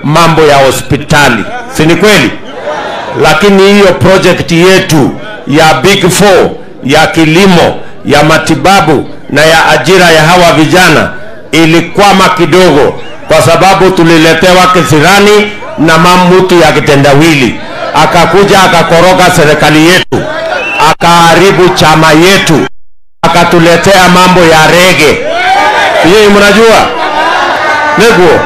mambo ya hospitali, si ni kweli? Lakini hiyo project yetu ya Big Four ya kilimo, ya matibabu na ya ajira ya hawa vijana ilikwama kidogo, kwa sababu tuliletewa kisirani na mamutu ya kitendawili, akakuja akakoroga serikali yetu, akaharibu chama yetu, akatuletea mambo ya rege. Yeye mnajua neguo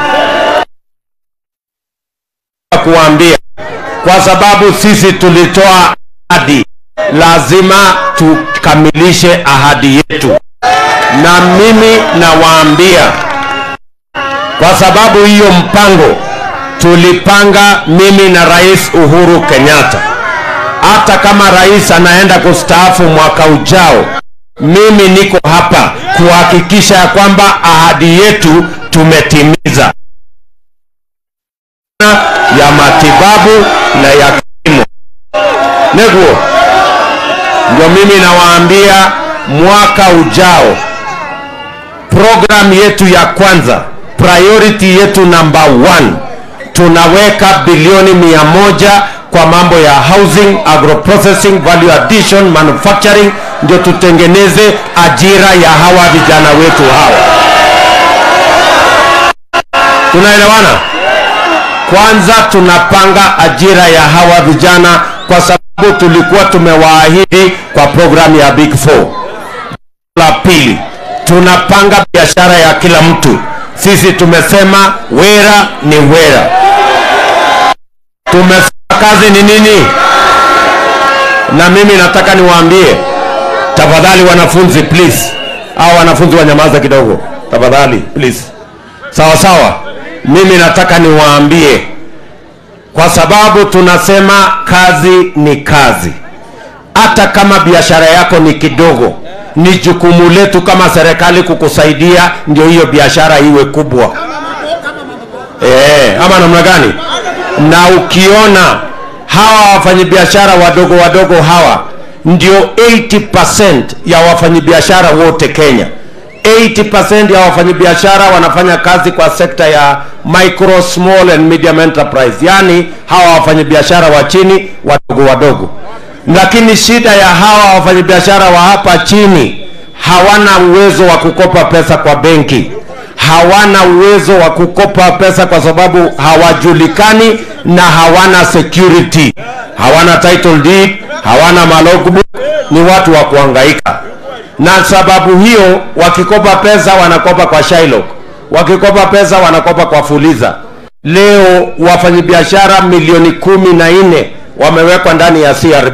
kuambia, kwa sababu sisi tulitoa ahadi, lazima tukamilishe ahadi yetu, na mimi nawaambia, kwa sababu hiyo mpango tulipanga mimi na Rais Uhuru Kenyatta, hata kama rais anaenda kustaafu mwaka ujao, mimi niko hapa kuhakikisha ya kwamba ahadi yetu tumetimiza ya matibabu na ya kilimo. Neguo, ndio mimi nawaambia, mwaka ujao program yetu ya kwanza, priority yetu number one, tunaweka bilioni mia moja kwa mambo ya housing, agroprocessing, value addition, manufacturing, ndio tutengeneze ajira ya hawa vijana wetu hawa. Tunaelewana? Kwanza tunapanga ajira ya hawa vijana kwa sababu tulikuwa tumewaahidi kwa programu ya Big Four. La pili, tunapanga biashara ya kila mtu. Sisi tumesema wera ni wera, tumesema kazi ni nini, na mimi nataka niwaambie tafadhali, wanafunzi please, au wanafunzi wanyamaza kidogo tafadhali please, sawa sawa. Mimi nataka niwaambie, kwa sababu tunasema kazi ni kazi. Hata kama biashara yako ni kidogo, ni jukumu letu kama serikali kukusaidia ndio hiyo biashara iwe kubwa. Eh, ama namna gani? Na ukiona hawa wafanyabiashara wadogo wadogo hawa ndio 80% ya wafanyabiashara wote Kenya. 80% ya wafanyabiashara wanafanya kazi kwa sekta ya micro small and medium enterprise, yaani hawa wafanyabiashara wa chini wadogo wadogo. Lakini shida ya hawa wafanyabiashara wa hapa chini, hawana uwezo wa kukopa pesa kwa benki, hawana uwezo wa kukopa pesa kwa sababu hawajulikani na hawana security, hawana title deed, hawana malogbook, ni watu wa kuhangaika na sababu hiyo wakikopa pesa wanakopa kwa Shylock, wakikopa pesa wanakopa kwa Fuliza. Leo wafanyabiashara milioni kumi na nne wamewekwa ndani ya CRB.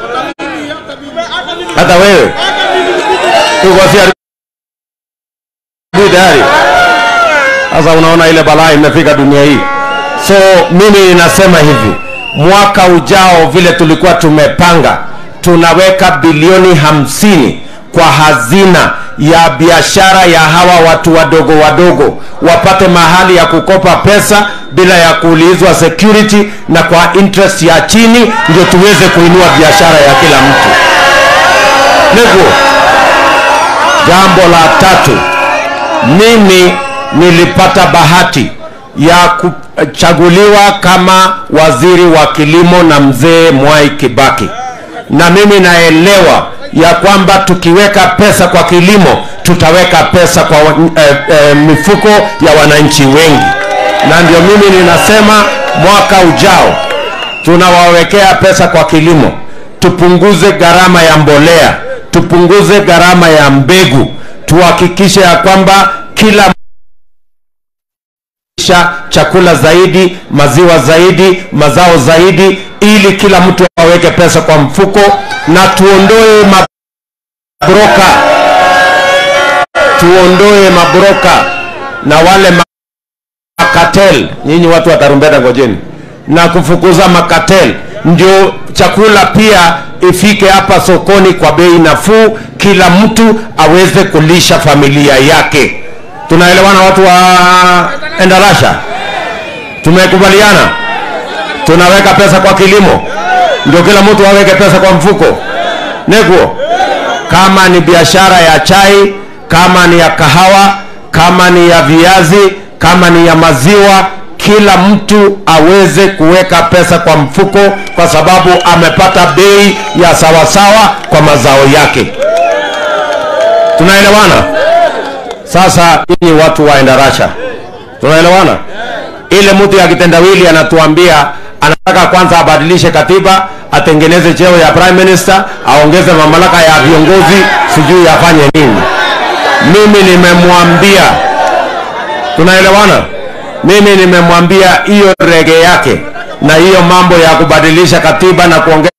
Hata wewe uko CRB tayari? Sasa unaona ile balaa imefika dunia hii. So mimi ninasema hivi, mwaka ujao vile tulikuwa tumepanga, tunaweka bilioni hamsini kwa hazina ya biashara ya hawa watu wadogo wadogo wapate mahali ya kukopa pesa bila ya kuulizwa security na kwa interest ya chini, ndio tuweze kuinua biashara ya kila mtu. Niko jambo la tatu, mimi nilipata bahati ya kuchaguliwa kama waziri wa kilimo na mzee Mwai Kibaki, na mimi naelewa ya kwamba tukiweka pesa kwa kilimo tutaweka pesa kwa eh, eh, mifuko ya wananchi wengi, na ndio mimi ninasema mwaka ujao tunawawekea pesa kwa kilimo, tupunguze gharama ya mbolea, tupunguze gharama ya mbegu, tuhakikishe ya kwamba kila chakula zaidi, maziwa zaidi, mazao zaidi, ili kila mtu aweke pesa kwa mfuko, na tuondoe mabroka, tuondoe mabroka na wale makatel. Nyinyi watu wa tarumbeta, ngojeni, na kufukuza makatel, ndio chakula pia ifike hapa sokoni kwa bei nafuu, kila mtu aweze kulisha familia yake. Tunaelewana watu wa Endarasha? Tumekubaliana tunaweka pesa kwa kilimo, ndio kila mtu aweke pesa kwa mfuko. Neguo, kama ni biashara ya chai, kama ni ya kahawa, kama ni ya viazi, kama ni ya maziwa, kila mtu aweze kuweka pesa kwa mfuko, kwa sababu amepata bei ya sawasawa kwa mazao yake. Tunaelewana? Sasa nyinyi watu wa Endarasha, tunaelewana? Ile mtu ya kitendawili anatuambia anataka kwanza abadilishe katiba, atengeneze cheo ya prime minister, aongeze mamlaka ya viongozi, sijui afanye nini. Mimi nimemwambia, tunaelewana? Mimi nimemwambia hiyo rege yake na hiyo mambo ya kubadilisha katiba na kuongeza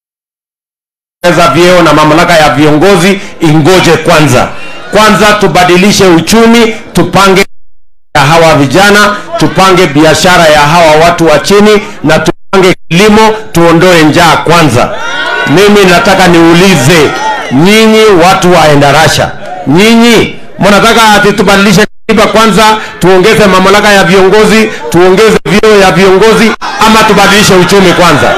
vyeo na mamlaka ya viongozi ingoje kwanza. Kwanza tubadilishe uchumi, tupange ya hawa vijana, tupange biashara ya hawa watu wa chini na tupange kilimo, tuondoe njaa kwanza. Mimi nataka niulize nyinyi watu wa Endarasha, nyinyi mnataka ati tubadilishe katiba kwanza, tuongeze mamlaka ya viongozi, tuongeze vyeo ya viongozi, ama tubadilishe uchumi kwanza?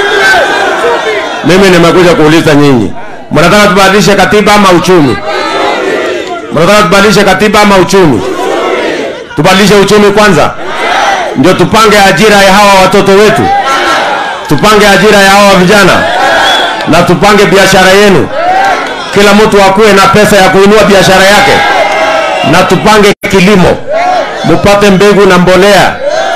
Mimi nimekuja kuuliza nyinyi, mnataka tubadilishe katiba ama uchumi? Mnataka tubadilishe katiba ama uchumi? Tubadilishe uchumi kwanza, ndio tupange ajira ya hawa watoto wetu, tupange ajira ya hawa vijana, na tupange biashara yenu. Kila mtu akuwe na pesa ya kuinua biashara yake, na tupange kilimo, mupate mbegu na mbolea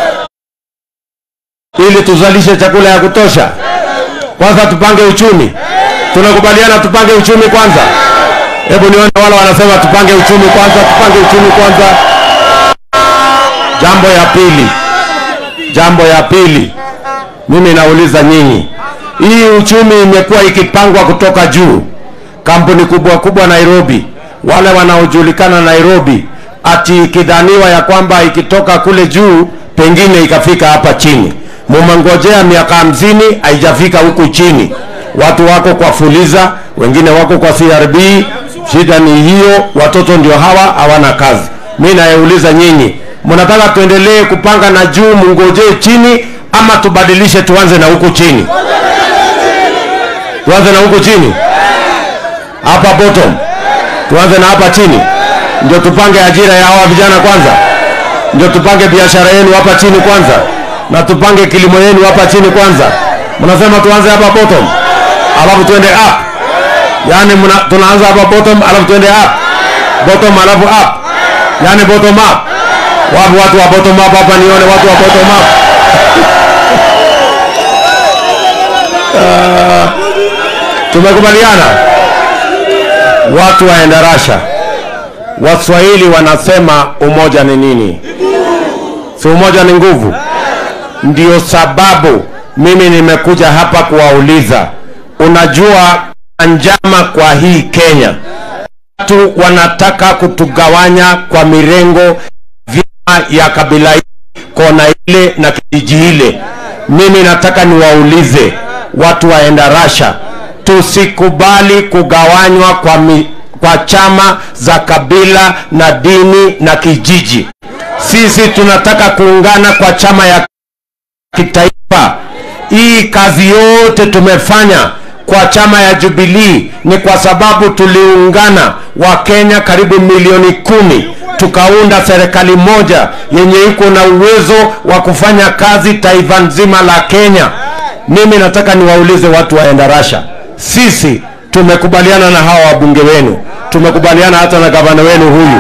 ili tuzalishe chakula ya kutosha. Kwanza tupange uchumi. Tunakubaliana tupange uchumi kwanza? Hebu nione wale wanasema tupange uchumi kwanza, tupange uchumi kwanza. Jambo ya pili, jambo ya pili, mimi nauliza nyinyi, hii uchumi imekuwa ikipangwa kutoka juu, kampuni kubwa kubwa Nairobi, wale wanaojulikana Nairobi, ati ikidhaniwa ya kwamba ikitoka kule juu pengine ikafika hapa chini. Mumengojea miaka hamsini haijafika huku chini. Watu wako kwa Fuliza, wengine wako kwa CRB. Shida ni hiyo, watoto ndio hawa hawana kazi. Mi nayeuliza nyinyi, mnataka tuendelee kupanga na juu mngojee chini, ama tubadilishe tuanze na huku chini? Tuanze na huku chini, hapa bottom, tuanze na hapa chini, ndio tupange ajira ya hawa vijana kwanza, ndio tupange biashara yenu hapa chini kwanza, na tupange kilimo yenu hapa chini kwanza. Mnasema tuanze hapa bottom, alafu tuende up. Yaani muna, tunaanza hapa bottom, alafu tuende up, bottom alafu up, yaani bottom up. Wapi watu wa bottom up hapa? Nione watu wa bottom up. Ah, tumekubaliana watu wa Endarasha. Waswahili wanasema umoja ni nini? Si umoja ni nguvu? Ndio sababu mimi nimekuja hapa kuwauliza, unajua njama kwa hii Kenya, watu wanataka kutugawanya kwa mirengo, vyama ya kabila hii, kona ile na kijiji ile. Mimi nataka niwaulize watu wa Endarasha, tusikubali kugawanywa kwa, mi, kwa chama za kabila na dini na kijiji. Sisi tunataka kuungana kwa chama ya kitaifa. Hii kazi yote tumefanya kwa chama ya Jubilee ni kwa sababu tuliungana Wakenya karibu milioni kumi tukaunda serikali moja yenye iko na uwezo wa kufanya kazi taifa nzima la Kenya. Mimi nataka niwaulize watu wa Endarasha, sisi tumekubaliana na hawa wabunge wenu, tumekubaliana hata na gavana wenu huyu,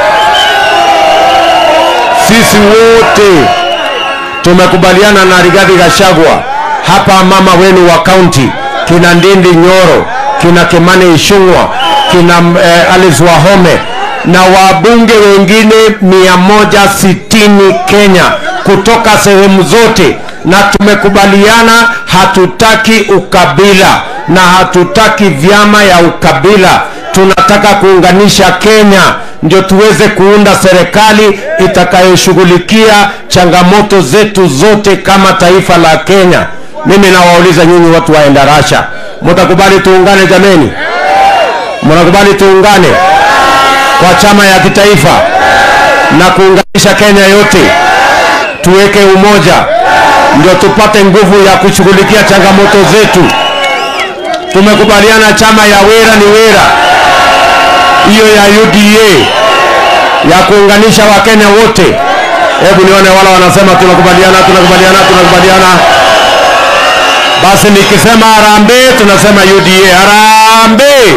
sisi wote tumekubaliana na Rigathi Gachagua hapa, mama wenu wa kaunti kina Ndindi Nyoro, kina Kimani Ichung'wa, kina eh, Alice Wahome na wabunge wengine mia moja sitini Kenya kutoka sehemu zote, na tumekubaliana hatutaki ukabila na hatutaki vyama ya ukabila. Tunataka kuunganisha Kenya ndio tuweze kuunda serikali itakayoshughulikia changamoto zetu zote kama taifa la Kenya. Mimi nawauliza nyinyi watu wa Endarasha, mtakubali tuungane jameni? Mnakubali tuungane kwa chama ya kitaifa na kuunganisha Kenya yote, tuweke umoja, ndio tupate nguvu ya kushughulikia changamoto zetu. Tumekubaliana chama ya Wera ni Wera, hiyo ya UDA ya kuunganisha Wakenya wote, Hebu nione wala wanasema tunakubaliana, tunakubaliana, tunakubaliana. Basi nikisema harambee, tunasema UDA. Harambee,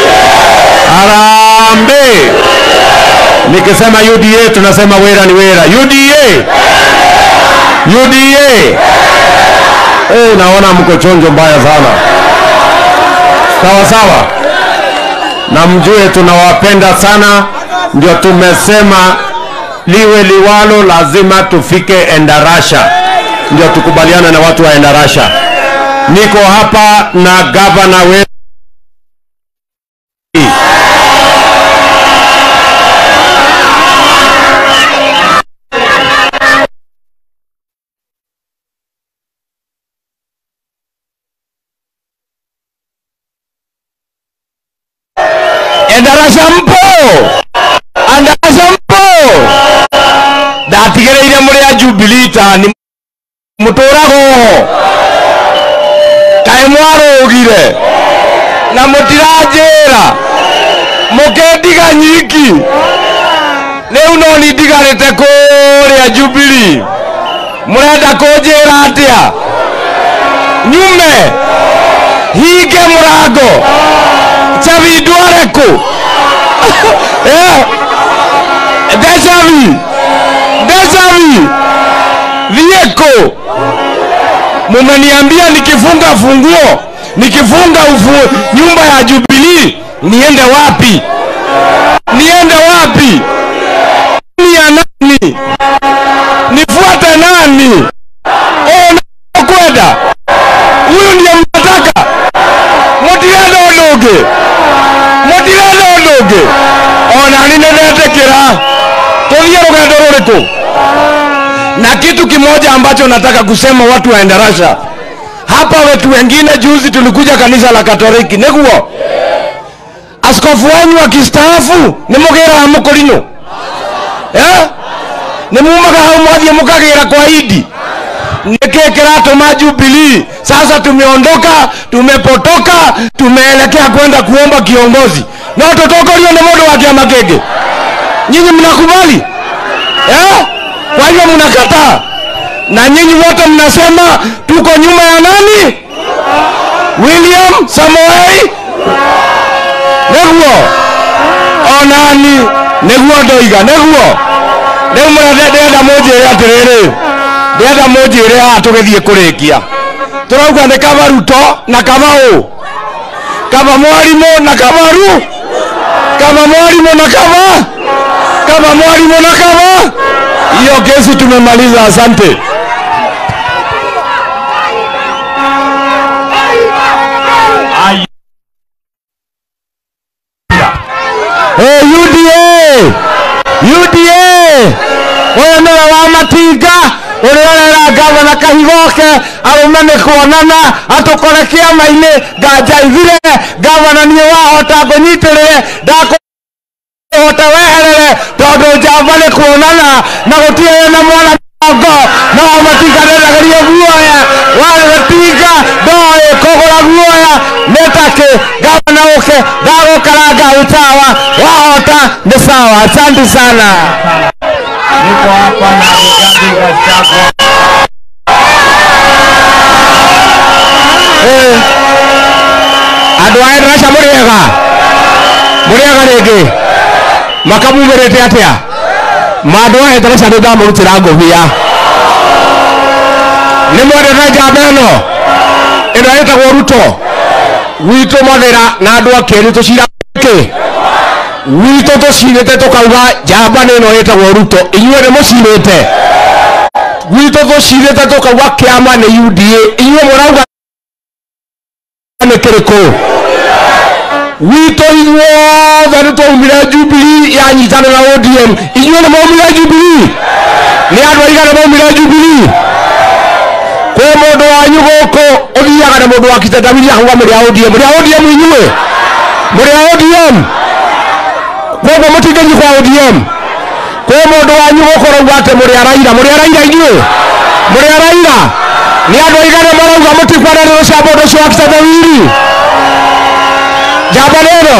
harambee. Nikisema UDA, tunasema wera ni wera. UDA, UDA. Eh, naona mko chonjo mbaya sana. Sawa sawa, na mjue tunawapenda sana, ndio tumesema liwe liwalo, lazima tufike Endarasha, ndio tukubaliane na watu wa Endarasha. Niko hapa na gavana wetu Endarasha mpo, Endarasha mpo, ndatigereire muri a Jubilee tani muturago kaĩ mwarũgire na mũtiranjĩra mũkĩndiga nyiki rĩu no ni ndigarĩte kũrĩa Jubilee mũrenda kũnjĩra atĩa nyume hinge mũrango chavi ndware kũ Eh, decavi decavi thiĩ kũ mumeniambia nikifunga funguo nikifunga ufu, nyumba ya Jubilee niende wapi? Niende wapi? Ni ya nani? Nifuate nani? Oh, nakwenda huyu ndiye mnataka? Mutirenda ũndũ ũngĩ? Mutirenda ũndũ ũngĩ? Ona ni nĩndetĩkĩra tũthiĩ rũgendo rũrĩkũ? na kitu kimoja ambacho nataka kusema watu wa Endarasha hapa, wetu wengine juzi tulikuja kanisa la Katoliki niguo askofu wanyu akistaafu nimugiraga mukurino eh nimumaga hau mwathie mukagira kwa idi niki kiratuma Jubilee sasa tumeondoka tumepotoka tumeelekea kwenda kuomba kiongozi no tutokorio ni mundu wa kiama kĩngĩ nyinyi mnakubali eh kwa hivyo mnakataa na nyinyi wote mnasema tuko nyuma ya nani? William Samoei niguo onani niguo ndoiga niguo riu murenda munjire atiriri ndĩrenda mũnjĩre haha tũgĩthiĩ kũrĩkia tũrauga nĩ kaba ruto na kaba ũ kaba mwarimũ na kaba ru kaba mwarimũ na kaba kaba mwarimũ na kaba hiyo kesi tumemaliza asante Hey, UDA UDA ũyũ nĩwe wa matinga ũrĩa ũrera gavana kahigoke arũme nĩ kuonana atũkore kĩama-inĩ nganjaithire gavana niĩ wahota ngũnyitĩrĩre ndakũhota weherere tondũ njamba nĩ kuonana na gũtirĩ na mwana ngo no matinga ndendagerio guoya warĩ matinga ndoĩ kũgũra guoya nĩ takĩ gavana ũke ndagũkaranga utawa wahota nĩ sawa asante sana Niko hapa na Rigathi Gachagua. Eh, andå a endarasha må rä ega må rä ega rä ngä makamumä rä te atä a mandå a endarasha nä ndamå rutä ra ngåbia nä mwendete njamba ä no ä no ĩtagwo ruto gwitå mathä ra na andå akä rä tå cira kä gwitå tå cirä te tå kauga njamba nä no ĩtagwo ruto inyuä nä må cirä te gwitå tå cirä te tå kauga kä ama nä uda inyuä må rauga nä kä rä kå gwitå ithuothe nä twaumire jubilii yanyitanä na odm inyuä nä maumire jubilii nä andå aigana maumire jubilii kwä må ndå wanyu gå kå å thiaga na må ndå wa kitendawiri ahauga må rä a odm må rä a odm inyuä må rä a odm koguo må tingänyi kwa odm kwä må ndå wanyu gå kå rauga atä må rä a raira må rä a raira inyuä må rä a raira nä andå aigana marauga må tikwananä rå cia må ndå ũcio wa kitendawiri njamba nä ĩno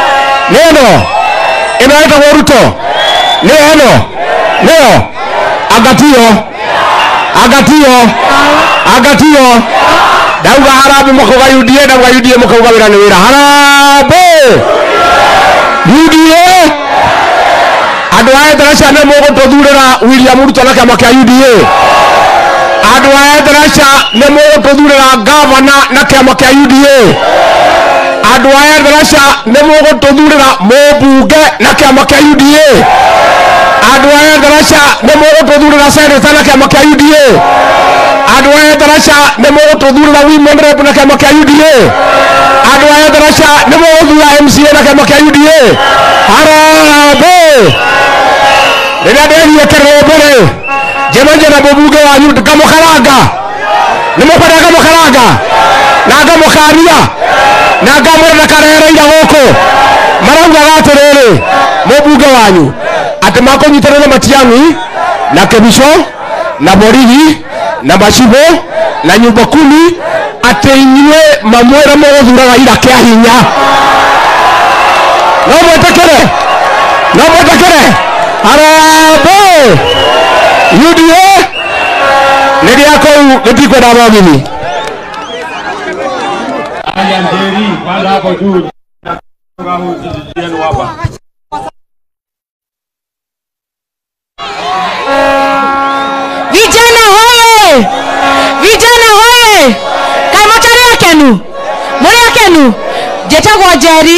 nä ĩno ĩno ĩtagwo ruto nä ĩno nĩyo agatio agatio agatio ndauga harambe mũkauga UDA ndauga UDA mũkauga wĩra nĩ wĩra harambe UDA andũ a Endarasha nĩ mũgũtũthurĩra William Ruto na kĩama kĩa UDA andũ a Endarasha nĩ mũgũtũthurĩra gavana na kĩama kĩa UDA andũ a Endarasha nĩ mũgũtũthurĩra mũmbunge na kĩama kĩa UDA andũ a Endarasha nĩ mũgũtũthurĩra seneta na kĩama kĩa UDA andũ a Endarasha nĩ mũgũtũthurĩra women rep na kĩama kĩa UDA andũ a Endarasha nĩ mũgũthura MCA na kĩama kĩa UDA harambee rĩrĩa nderire kĩrũmbũ rĩ njemanje na mũmbunge wanyu ngamũkaranga nĩ mũkwenda ngamũkaranga na ngamũkania na ngamwĩra ndakarereire gũkũ maraugaga atĩrĩrĩ mũmbunge wanyu atĩ makũnyitanĩra na matiang'i na kĩbico na borithi na macibũ na nyumba kumi atĩ inyuĩ mamwĩra mũgũthuraga ira kĩa hinya no mwĩtĩkĩre no mwĩtĩkĩre harambee UDA nĩ gĩa kũu gĩtikwenda thogithi Haya Njeri, panda hapo juu. Kutoka huyu kijiji yenu hapa. Vijana hoye! Vijana hoye! Kaĩ mũtarĩ akenu? Mũrĩ akenu? Njĩtagwo Njeri.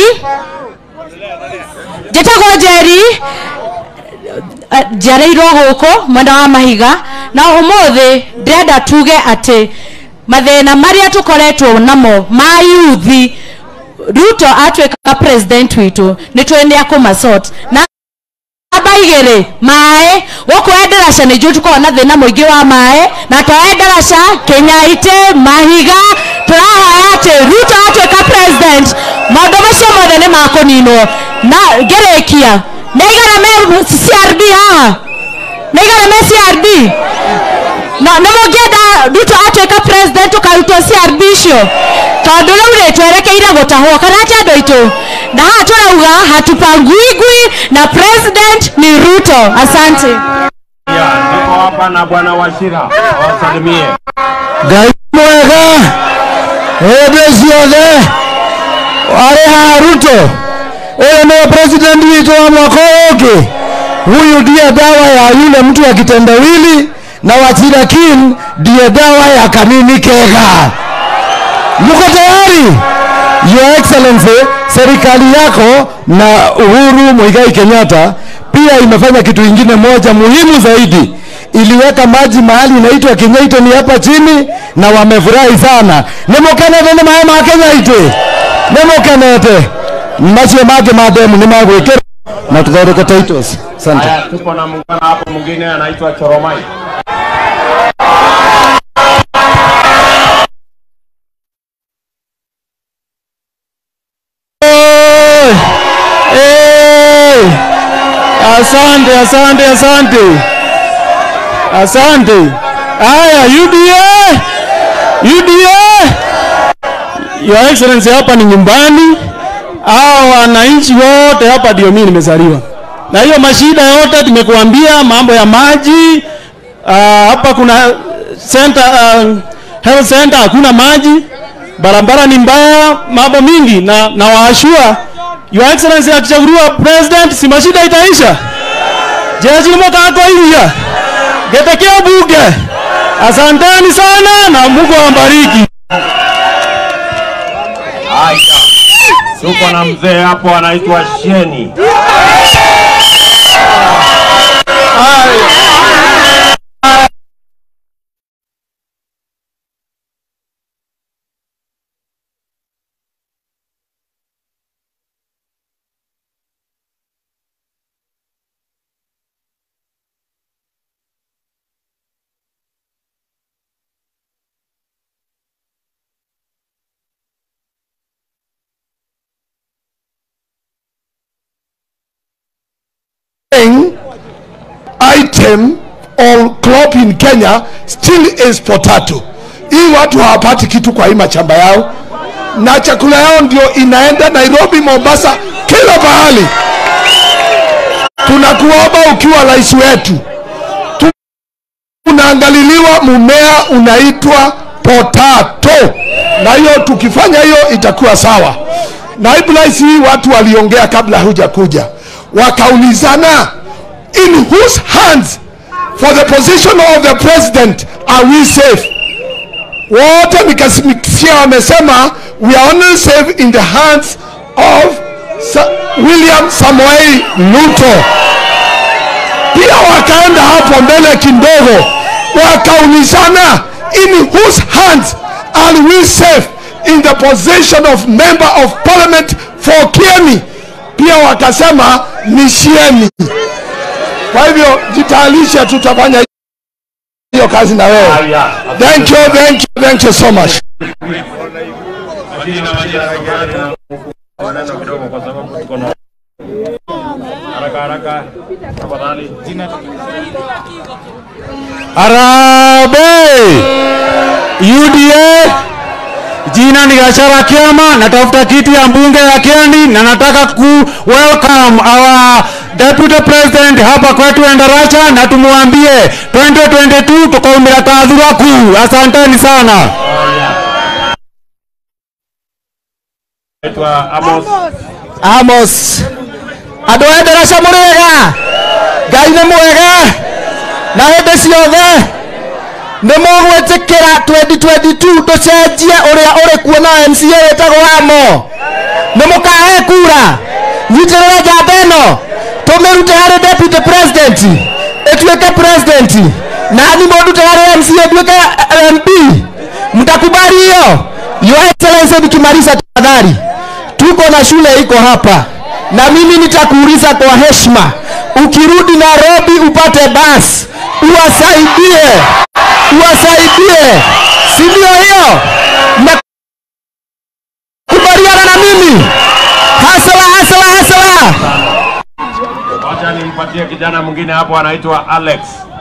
Njĩtagwo Njeri. Eh, njiarĩirwo gũkũ mwena wa mahiga na ũmũthĩ ndĩrenda tuge atĩ mathĩna marĩa tũkoretwo namo ma yuthi ruto atuĩka president witũ nĩ tũĩ nĩ akũmasort na namba igĩrĩ maĩ gũkũ endaraca nĩ njũ tũkoragwo na thĩna mũingĩ wa maĩ na to endaraca kĩnyaitĩ mahiga tũrahoya atĩ ruto atuĩka president maũndũ macio mothe nĩ makũninwo na ngĩrĩkia nĩ aigana me crb haha nĩ aigana me crb na nĩ mũngĩenda ruto atuĩka president tũkarutwo crb icio tondũ rĩu rĩ twerekeire gũtahwo kana atĩ andũ aitũ na haha tũrauga hatupanguingui na president ni ruto asante Ya, niko hapa na bwana Washira. Awasalimie. ngai mwega hĩndĩ ciothe arĩ haha ruto ũyũ nĩwe president witũ wa mwaka ũyũ ũngĩ huyu ndiye dawa ya yule mtu wa kitendawili na wachira kin ndiye dawa ya kanini kega mko tayari your excellency serikali yako na uhuru muigai kenyatta pia imefanya kitu ingine moja muhimu zaidi iliweka maji mahali inaitwa kinyaitoni hapa chini na wamefurahi sana nimukenete nĩ maĩ ma kinyaitĩ nimukenete macio mangĩ ma demu nĩ magwĩkĩra na tuthondeke titles asante Haya, tuko na muungano hapo mwingine anaitwa Choromai. Oi! Ey! Asante, asante, asante. Asante. Haya, UDA. UDA. Your Excellency hapa ni nyumbani. Hao wananchi wote hapa ndio mimi nimezaliwa. Na hiyo mashida yote tumekuambia mambo ya maji. Uh, hapa kuna center uh, health center hakuna maji barabara ni mbaya, mambo mingi, na na waashua Your Excellency akichaguliwa president, si mashida itaisha. Jeshi limotako hiya getekea bunge. Asanteni sana na Mungu awabariki. Haya. Tuko na mzee hapo anaitwa Sheni. item or crop in Kenya still is potato. Hii watu hawapati kitu kwa hii mashamba yao, na chakula yao ndio inaenda Nairobi, Mombasa, kila pahali. Tunakuomba ukiwa rais wetu unaangaliliwa mmea unaitwa potato, na hiyo tukifanya hiyo itakuwa sawa. Naibu rais, hii watu waliongea kabla huja kuja, wakaulizana in whose hands for the position of the president are we safe? Wote nikasikia wamesema we are only safe in the hands of Sa William Samoei Ruto. Pia wakaenda hapo mbele kidogo, wakaulizana in whose hands are we safe in the position of member of parliament for Kieni. Pia wakasema ni Shieni. Kwa hivyo jitayarishe, tutafanya hiyo kazi na wewe. Haya. Thank you, thank you, thank you so much. Lakini na majirani maneno kidogo kwa sababu tuko na haraka haraka. Tafadhali. Jina Harambee! UDA jina ni Gachagua Kiama, natafuta kiti ya mbunge ya Kieni na nataka ku welcome our deputy president hapa kwetu Endarasha na tumwambie 2022 tukaumira kathura kuu. Asanteni sana. naitwa Amos. Amos andå a Endarasha må rä ega ngai nä mwega na hä ndä ciothe nä må gwä tä kä ra 2022 tå cenjie å rä a å rä kuo na mca wä tagwo amo nä må kahe kura nyitä rä re njamba ä no tå mä rute harä deputy president ä tuä ke president nani må ndute harä mca nduä ke mp mtakubali hiyo your excellency nikimaliza tafadhali tuko na shule iko hapa na mimi nitakuuliza kwa heshima ukirudi nairobi upate basi uwasaidie uwasaidie si ndio hiyo mnakubaliana na mimi hasala hasala hasala Wacha nimpatie kijana mwingine hapo anaitwa Alex.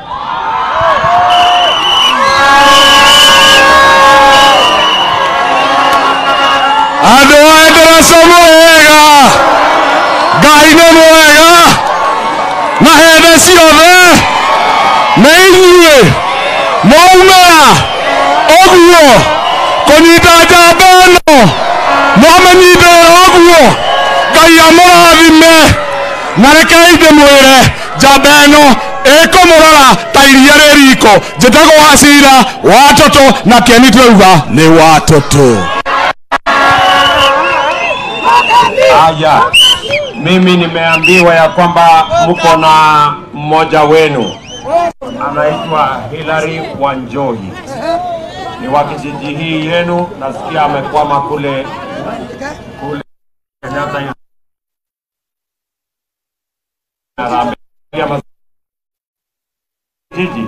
andå a ndaraca mwega ngai nä mwega na hende ciothe nä inyuä mwaumä å guo kå nyita njamba ä no mwamenyithä å guo ngai amå rathime na rekei ndä mwä re njamba ä no ä kå må rora ta iria rä riko njä tagwo wacira watoto na kĩeni twauga nĩ watoto Haya, mimi nimeambiwa ya kwamba mko na mmoja wenu anaitwa Hilary Wanjohi, ni wa kijiji hii yenu. Nasikia amekwama kule kule Kenyatta Harambee ya mas- jiji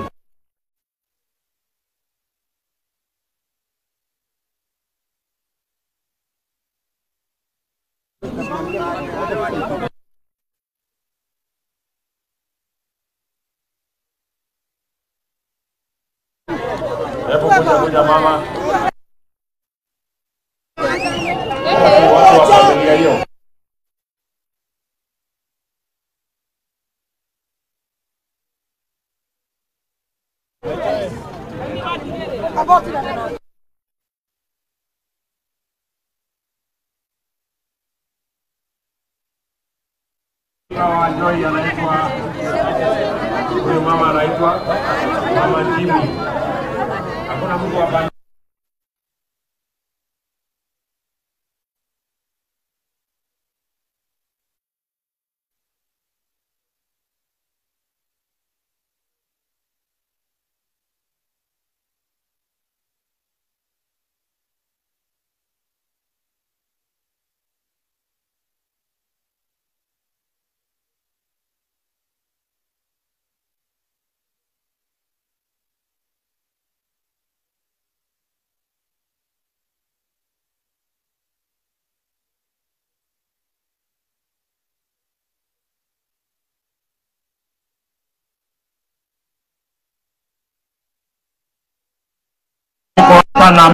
Hebu kuja kuja mama. Watu wa familia hiyo. Hawa Joy anaitwa huyu mama anaitwa mama Jimmy. Hakuna mtu hapa hapa na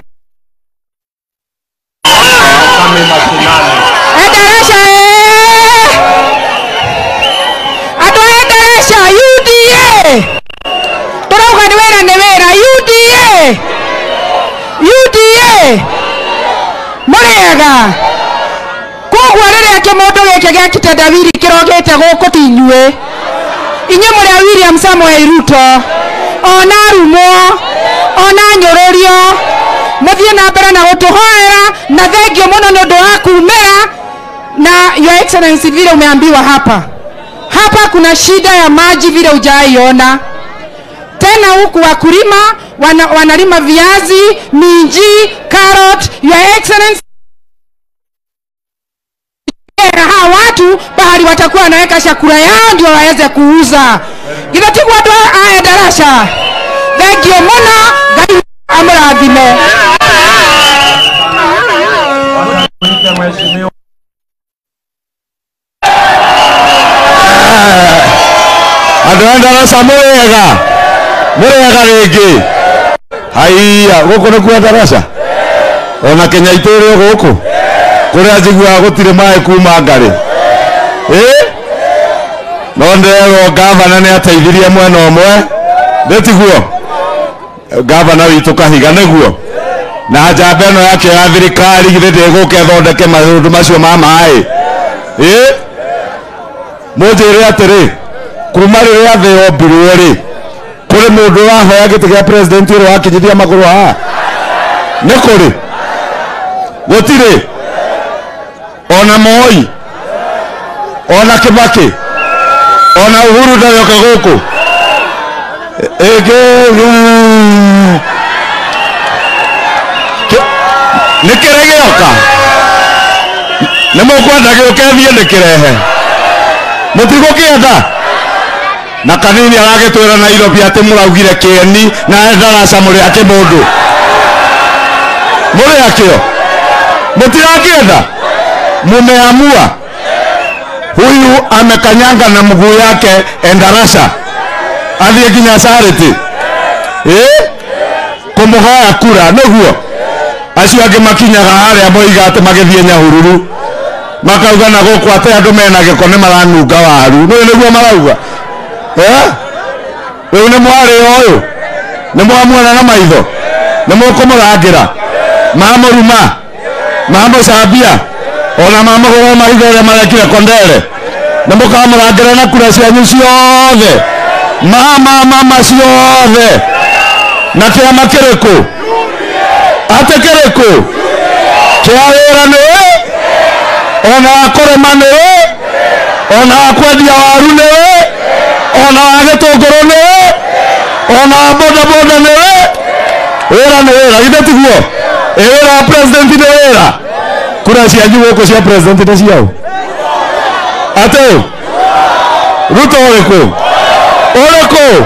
kame mashinani. enderesha eh! andå a enderesha uda tå rauga nä wä ra nä rĩ mũrĩega koguo rĩrĩa kĩmũndũ gĩkĩ gĩa kitendawiri kĩrogĩte gũkũ ti inyuĩ inyuĩ mũrĩa william samuel ruto ona rumwo ona nyũrũrio mũthiĩ na mbere na gũtũhoera na thengio mũno nĩ ũndũ wa kumĩra na your excellency vile umeambiwa hapa hapa kuna shida ya maji vile ujaiona tena huku wakulima wana, wanalima viazi minji carrot your excellency hawa watu bahari watakuwa wanaweka chakula yao ndio waweze kuuza githatigwo andå aya darasha thengio mũno ngai amũrathime Mwite mheshimiwa andå a ndaraca må rä ega må rä ega rä ngä haiya gå kå nä kuo ndaraca ona kenya itå rä o gå kå kå rä a njiguaga gå tirä maä kuma ngarä ä no nderwo ngavana nä ateithirie mwena å mwe ndä tiguo ngavana witå kahiga nä guo na njamba ä no yake ya thirikari githä ndä gå ke thondeke maå ndå macio ma maä ä må njä re atä rä kuma rä rä a thä yombirwo rä kå rä må ndå wahoya gä tä gä a president å rä wakinyithia magå rå haha nä kå rä gå tirä ona moi ona kä bakä ona uhuru ndaroka gå kå nä kä rä gä oka nä må kwenda gä å ke thiä ndä kä rehe må tigå kä enda na kanini aragä twä ra nairobi atä må raugire kä na ndaraca må rä akä må ndå må rä akä o må tirakä enda mumeamua huyu amekanyanga na mguu yake endarasha athiä nginya carity kå må hoya kura nä guo acio angä makinyaga harä a moiga atä magä thiä nyahururu makauga na gå kå atä andå mena gä ko nä maranunga waru nä nä guo marauga rä u nä mwarä å yå nä mwamuona na maitho nä må kå må rangä ra mamå ruma mamå cambia ona mamå gå gå maitho rä a marekire kondere nä må kamå rangä ra na kura cianyu ciothe mama mama ciothe na kä ama kä rä kå atä kä rä kå kä a wä ra nä ona wa kå rä ma nä ona wa kwendia waru nä ona wa gä tå ngå rå nä ona wa bodaboda nä wä ra nä wä ra githä tiguo ä wä ra wa president nä wä ra kura cianyu gå kå cia president nä ciao atä ruto å rä kå å rä kå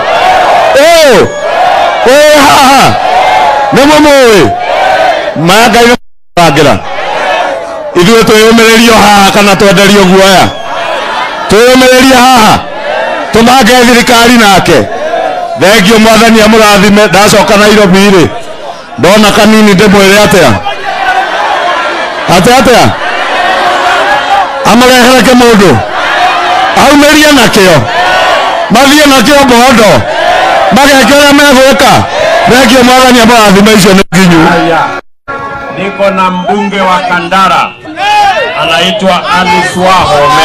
ä haha nä må må ä maya ngai rangä ra ithuä twä yå mä rä rio haha kana twenderio guoya twä yå mä rä rie haha tå mange thirikari nake thengio mwathani amå rathime ndacoka nairobi rä ndona kanini ndä mwä re atä a atä atä a amå rehere kä må ndå aumä rie nakä o mathiä nakä o mbondo mageke å rä a megwä ka thengio mwathani amå rathime icio nä nginyu haya, niko na mbunge wa Kandara anaitwa Alice Wahome.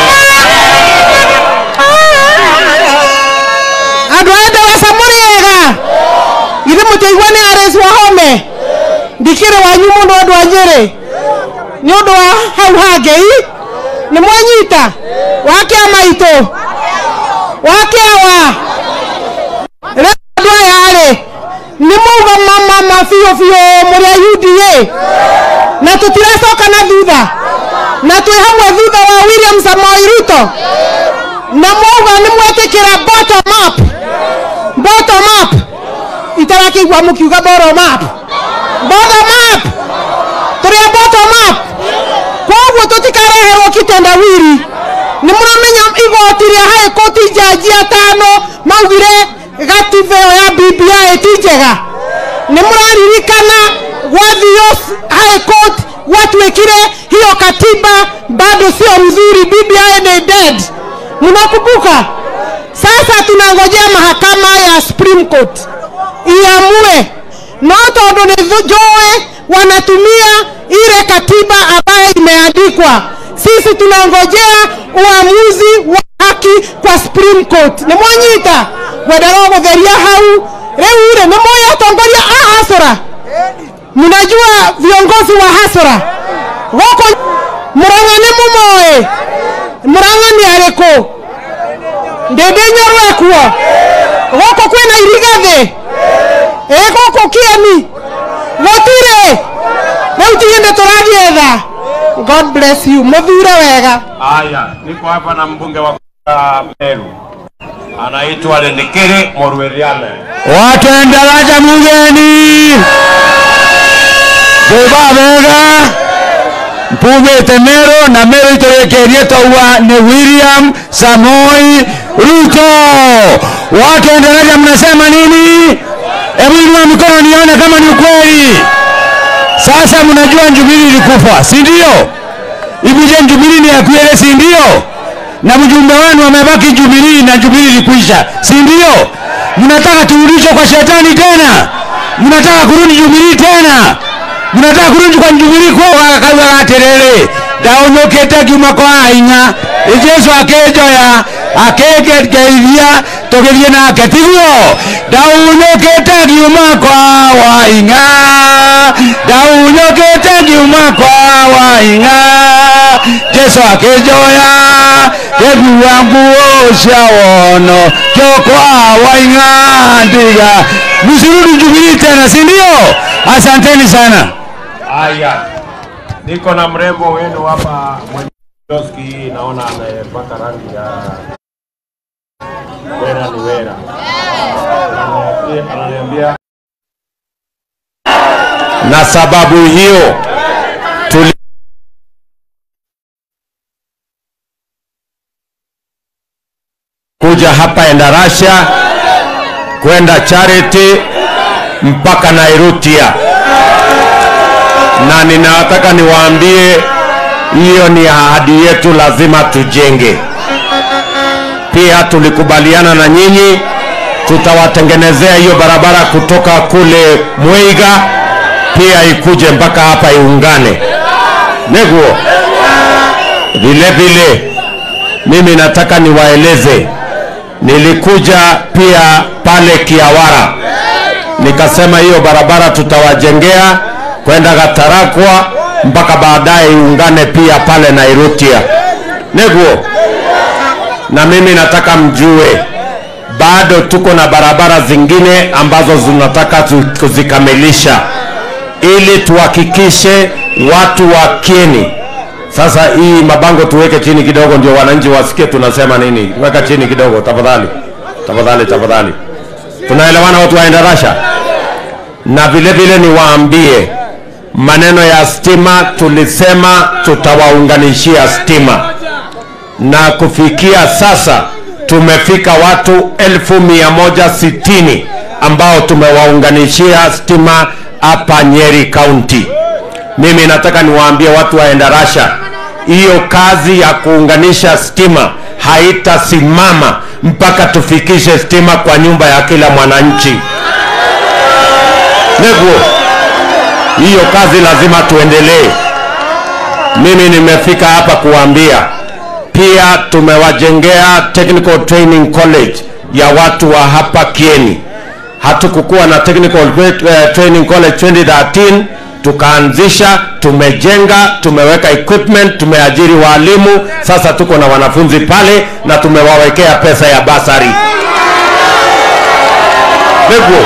andå aya ndaraca må rä ega githä må tigua nä ares wahome ndikä rä wanyu må ndå andå a nyä rä nä å ndå wa hau hangei nä mwanyita wake a maitå wake awa rä andå aya rä nä mauga mamama biå biå må rä a uda na tå tiracoka na thutha na twä hamwe thutha wa william samoi ruto na mwauga nä mwetä kä ra bottom up bottom up itarakäigua må kiuga bottom up bottom up tå rä a bottom up koguo tå tikareherwo kitendawiri nä må ramenya igoti rä a haä koti njanji atano maugire gatiba ä yo ya bbi ti njega nä må raririkana gwathio high court gwatuä kire hiyo katiba bado sio mzuri bbi ni dead mnakumbuka sasa tunangojea mahakama ya supreme court iamue no tondu nä njoe wanatumia ile katiba ambayo imeandikwa. Sisi tunangojea uamuzi wa haki kwa Supreme Court. Nĩ mwanyita ngwendaga gũtheria hau rĩu rĩ nĩ mũĩ atongoria a hasora mnajua viongozi wa hasora gũkũ Murang'a nĩ mũmoĩ Murang'a nĩ arĩkũ ndĩndĩ nyorwe kuo gũkũ kwĩna irigathĩ ĩ gũkũ kieni gũtirĩ rĩu tigĩ nĩ tũrathietha god bless you mũthure wega Haya, niko hapa na mbunge wa kutoka Meru anaitwa Rendekere Morweriane. watu endaraja mugeni thuba bega mpumĩte Meru na Meru itũrĩkĩrie tauga nĩ William Samoi Ruto. Watu endaraja mnasema nini? Hebu inua mikono nione kama ni ukweli. Sasa mnajua Jubilee ilikufa, si ndio? Ibuje Jubilee ni ya kweli, si ndio? Na mjumbe wenu amebaki Jubilee na Jubilee ilikwisha, si ndio? Mnataka turudishwe kwa shetani tena? Mnataka kurudi Jubilee tena? Mnataka kurudi kwa Jubilee kwa wakakawa aterere ndaũnyũkĩte ngiuma kwa hinya Jesu akĩnjoya akĩngeithia tũgĩthiĩ nake tiguo ndaũnyũkĩte ngiuma kwa wahinya ndaũnyũkĩte ngiuma kwa wahinya Jesu akĩnjoya ngĩkua nguo cia wono kyokwa wahinya ndiga msirudi Jubilee tena si ndio? Asanteni sana. Haya, niko na mrembo wenu hapa mwenye kioski hii, naona amepaka rangi ya wera ni wera. Ananiambia- Ananiambia na sababu hiyo tuli kuja hapa Endarasha kwenda Charity mpaka Nairutia, na ninataka niwaambie hiyo ni ahadi yetu, lazima tujenge. Pia tulikubaliana na nyinyi tutawatengenezea hiyo barabara kutoka kule Mweiga pia ikuje mpaka hapa iungane neguo. Vile vile mimi nataka niwaeleze, nilikuja pia pale Kiawara nikasema hiyo barabara tutawajengea kwenda Gatarakwa mpaka baadaye iungane pia pale Nairutia neguo. Na mimi nataka mjue bado tuko na barabara zingine ambazo zinataka tu- kuzikamilisha ili tuhakikishe watu wa Kieni. Sasa hii mabango tuweke chini kidogo, ndio wananchi wasikie tunasema nini. Weka chini kidogo tafadhali, tafadhali, tafadhali. Tunaelewana watu wa Endarasha? Na vile vile niwaambie maneno ya stima, tulisema tutawaunganishia stima na kufikia sasa tumefika watu elfu mia moja sitini ambao tumewaunganishia stima hapa Nyeri County. Mimi nataka niwaambie watu wa Endarasha, hiyo kazi ya kuunganisha stima haitasimama mpaka tufikishe stima kwa nyumba ya kila mwananchi. Neguo, hiyo kazi lazima tuendelee. Mimi nimefika hapa kuambia pia tumewajengea technical training college ya watu wa hapa Kieni. Hatukukuwa na technical uh, training college 2013 tukaanzisha, tumejenga, tumeweka equipment, tumeajiri walimu, sasa tuko na wanafunzi pale na tumewawekea pesa ya basari. Ndugu,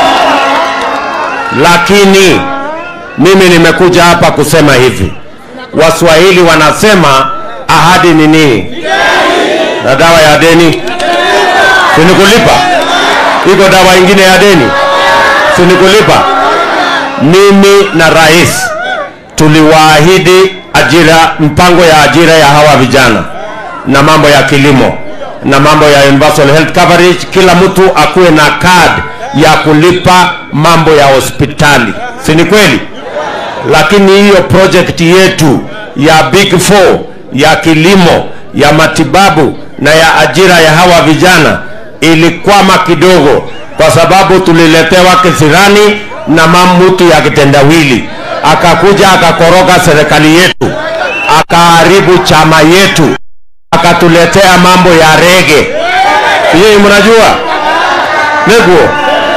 lakini mimi nimekuja hapa kusema hivi, Waswahili wanasema ahadi ni nini? Na dawa ya deni sinikulipa, iko dawa ingine ya deni sinikulipa. Mimi na rais tuliwaahidi ajira, mpango ya ajira ya hawa vijana na mambo ya kilimo na mambo ya universal health coverage, kila mtu akuwe na card ya kulipa mambo ya hospitali, si ni kweli? Lakini hiyo project yetu ya Big Four ya kilimo, ya matibabu na ya ajira ya hawa vijana ilikwama kidogo, kwa sababu tuliletewa kisirani na mamutu ya kitendawili. akakuja akakoroga serikali yetu, akaharibu chama yetu, akatuletea mambo ya rege. Yeye mnajua neguo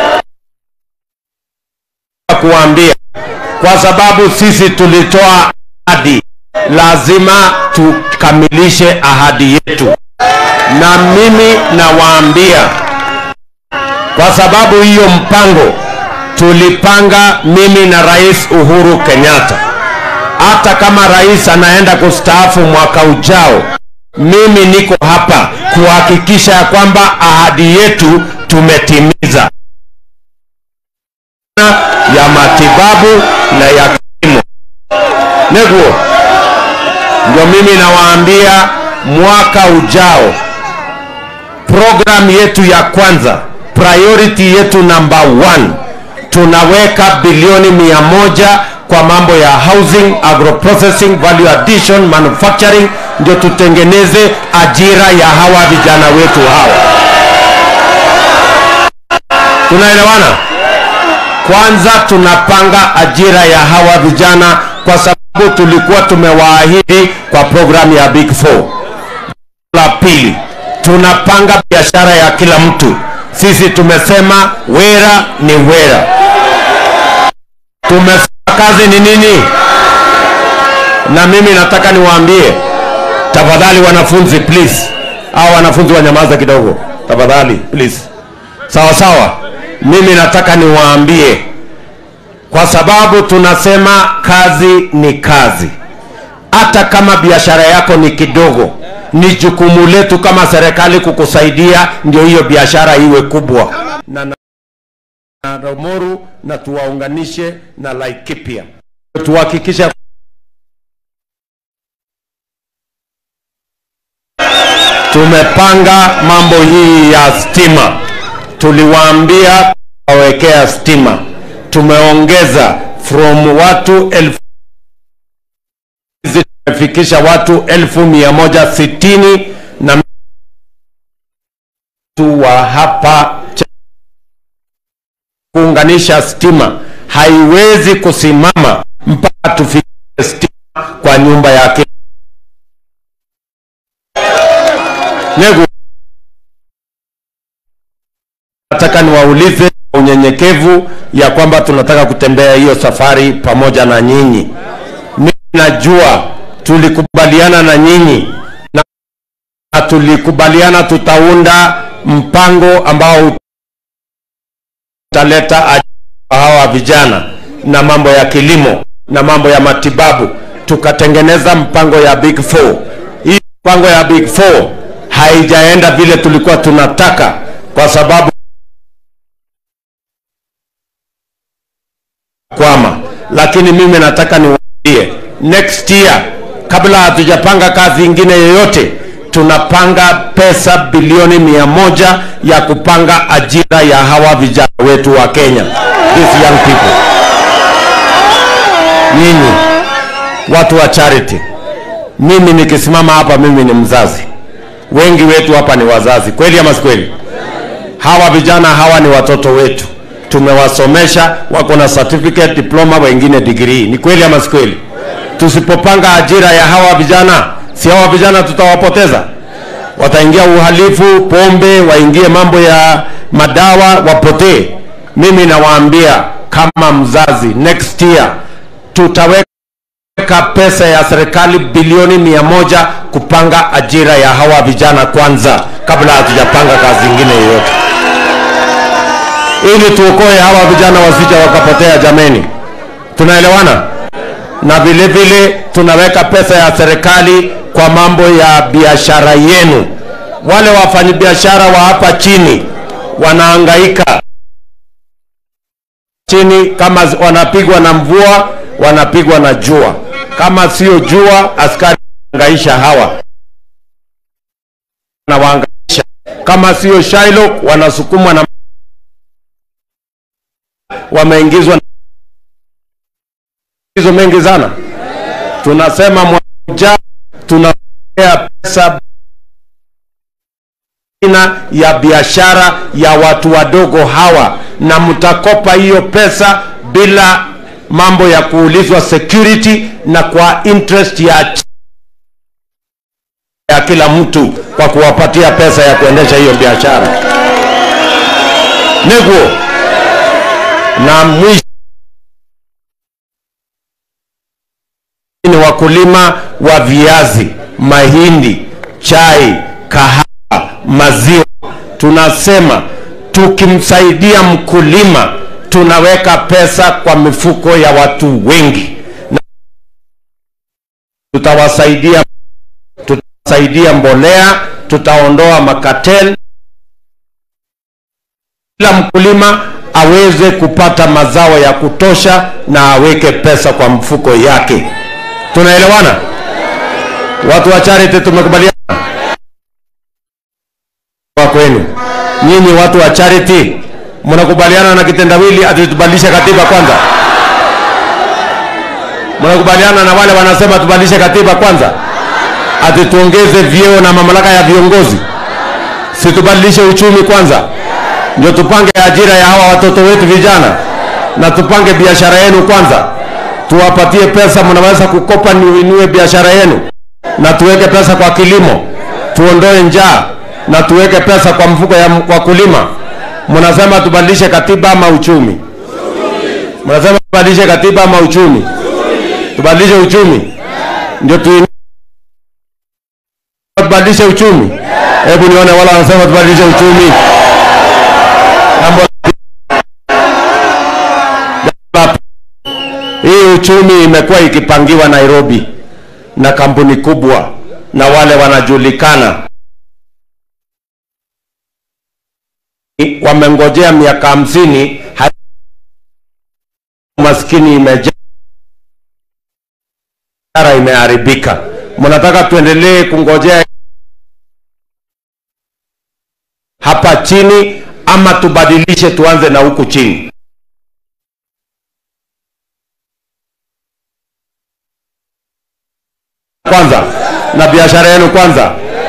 kuambia, kwa sababu sisi tulitoa ahadi, lazima tukamilishe ahadi yetu, na mimi nawaambia, kwa sababu hiyo mpango tulipanga mimi na Rais Uhuru Kenyatta, hata kama rais anaenda kustaafu mwaka ujao, mimi niko hapa kuhakikisha ya kwamba ahadi yetu tumetimiza ya matibabu na ya kilimo. Neguo, ndio mimi nawaambia, mwaka ujao program yetu ya kwanza, priority yetu number one, tunaweka bilioni mia moja kwa mambo ya housing, agroprocessing, value addition, manufacturing, ndio tutengeneze ajira ya hawa vijana wetu hawa. Tunaelewana? Kwanza tunapanga ajira ya hawa vijana kwa sababu tulikuwa tumewaahidi kwa programu ya Big Four. La pili, tunapanga biashara ya kila mtu. Sisi tumesema wera ni wera. Tumesema kazi ni nini? Na mimi nataka niwaambie, tafadhali wanafunzi please, au wanafunzi wanyamaza kidogo tafadhali please. Sawa sawa, mimi nataka niwaambie, kwa sababu tunasema kazi ni kazi. Hata kama biashara yako ni kidogo, ni jukumu letu kama serikali kukusaidia ndio hiyo biashara iwe kubwa na, na, na Romoru na tuwaunganishe na Laikipia, tuhakikisha tumepanga mambo hii ya stima. Tuliwaambia wawekea stima, tumeongeza from watu elfu tumefikisha watu elfu mia moja sitini na tu wa hapa Ch- kuunganisha stima haiwezi kusimama mpaka tufikie stima kwa nyumba yake Negu, nataka niwaulize kwa unyenyekevu ya kwamba tunataka kutembea hiyo safari pamoja na nyinyi. Mimi najua tulikubaliana na nyinyi na tulikubaliana tutaunda mpango ambao utaleta ajira kwa hawa vijana na mambo ya kilimo na mambo ya matibabu, tukatengeneza mpango ya Big Four. Hii mpango ya Big Four haijaenda vile tulikuwa tunataka, kwa sababu kwama, lakini mimi nataka niwaambie next year, kabla hatujapanga kazi ingine yoyote, tunapanga pesa bilioni mia moja ya kupanga ajira ya hawa vijana wetu wa Kenya, these young people. Nyinyi watu wa charity, mimi nikisimama hapa, mimi ni mzazi, wengi wetu hapa ni wazazi, kweli ama si kweli? Hawa vijana hawa ni watoto wetu, tumewasomesha, wako na certificate, diploma, wengine degree. Ni kweli ama si kweli? Tusipopanga ajira ya hawa vijana, si hawa vijana tutawapoteza? Wataingia uhalifu, pombe, waingie mambo ya madawa, wapotee. Mimi nawaambia kama mzazi, next year tutaweka weka pesa ya serikali bilioni mia moja kupanga ajira ya hawa vijana kwanza, kabla hatujapanga kazi ingine yoyote, ili tuokoe hawa vijana wasija wakapotea. Jameni, tunaelewana? Na vile vile tunaweka pesa ya serikali kwa mambo ya biashara yenu. Wale wafanyabiashara wa hapa chini wanahangaika chini, kama wanapigwa na mvua, wanapigwa na jua. Kama sio jua, askari wanahangaisha hawa na wahangaisha. Kama sio Shylock, wanasukumwa na wameingizwa na hizo mengi sana. Tunasema mwaka ujao tunapea pesa aina ya biashara ya watu wadogo hawa, na mtakopa hiyo pesa bila mambo ya kuulizwa security na kwa interest ya ya kila mtu kwa kuwapatia pesa ya kuendesha hiyo biashara niguo na mwisho ni wakulima wa viazi mahindi chai kahawa maziwa tunasema tukimsaidia mkulima tunaweka pesa kwa mifuko ya watu wengi na tutawasaidia tutasaidia mbolea tutaondoa makatel kila mkulima aweze kupata mazao ya kutosha na aweke pesa kwa mfuko yake tunaelewana watu wa charity tumekubaliana kwa kwenu nyinyi watu wa charity mnakubaliana na kitendawili ati tubadilishe katiba kwanza mnakubaliana na wale wanasema tubadilishe katiba kwanza ati tuongeze vyeo na mamlaka ya viongozi si tubadilishe uchumi kwanza ndio tupange ajira ya hawa watoto wetu vijana na tupange biashara yenu kwanza tuwapatie pesa mnaweza kukopa niuinue biashara yenu na tuweke pesa kwa kilimo tuondoe njaa na tuweke pesa kwa mfuko ya wakulima mnasema tubadilishe katiba ama uchumi mnasema tubadilishe katiba ama uchumi tubadilishe uchumi ndio tu tubadilishe uchumi hebu nione wala wanasema tubadilishe uchumi Jambo la- hii uchumi imekuwa ikipangiwa nairobi na kampuni kubwa na wale wanajulikana wamengojea miaka hamsini ha- maskini imejaa biashara imeharibika mnataka tuendelee kungojea hapa chini ama tubadilishe tuanze na huku chini kwanza na biashara yenu kwanza